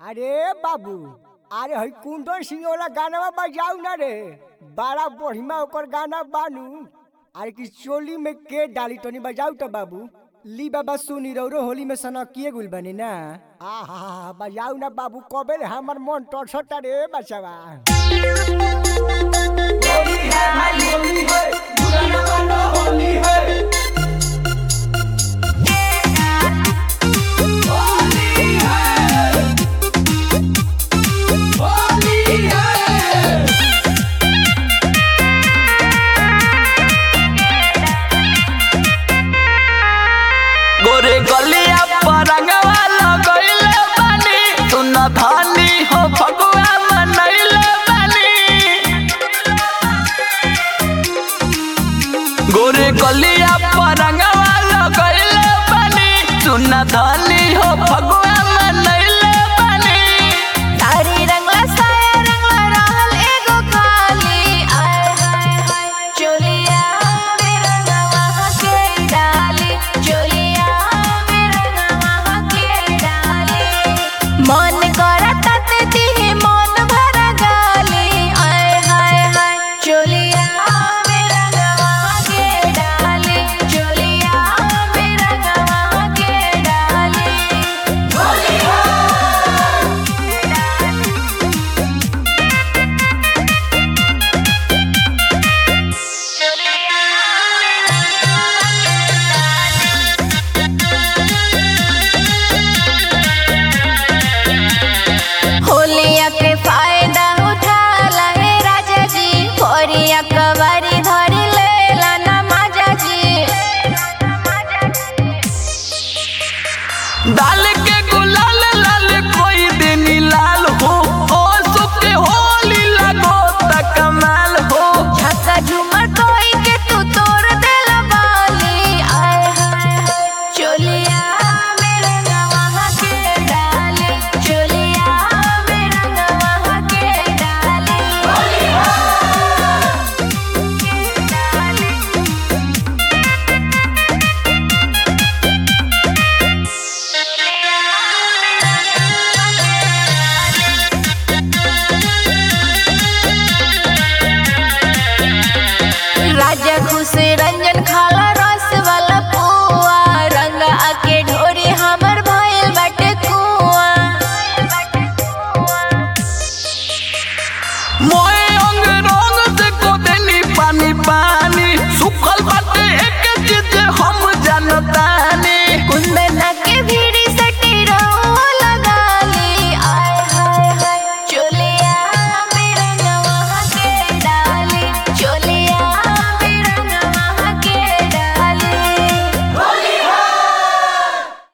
अरे बाबू अरे हई कुंदन सिंह वाला गाना बजाऊ ना रे बड़ा बढ़िया ओकर गाना बानू अरे कि चोली में के डाली तनी बजाऊ तो बाबू ली बाबा सुनी रौरो होली में सनकिए गुल बनी ना आहा बजाऊ ना बाबू कबे रे हमर मन टसटा रे बचवा गोरे गलिया पर रंगवा लगइले बानी तू न धानी हो फगुआ मनइले बानी गोरे गलिया पर रंगवा लगइले बानी तू न धानी हो फगुआ मनइले बानी तारी रंगला साया रंगला रहल एगो खाली आय हाय हाय चोलिया में रंगवा के डाली चोलिया में रंगवा के डाली मन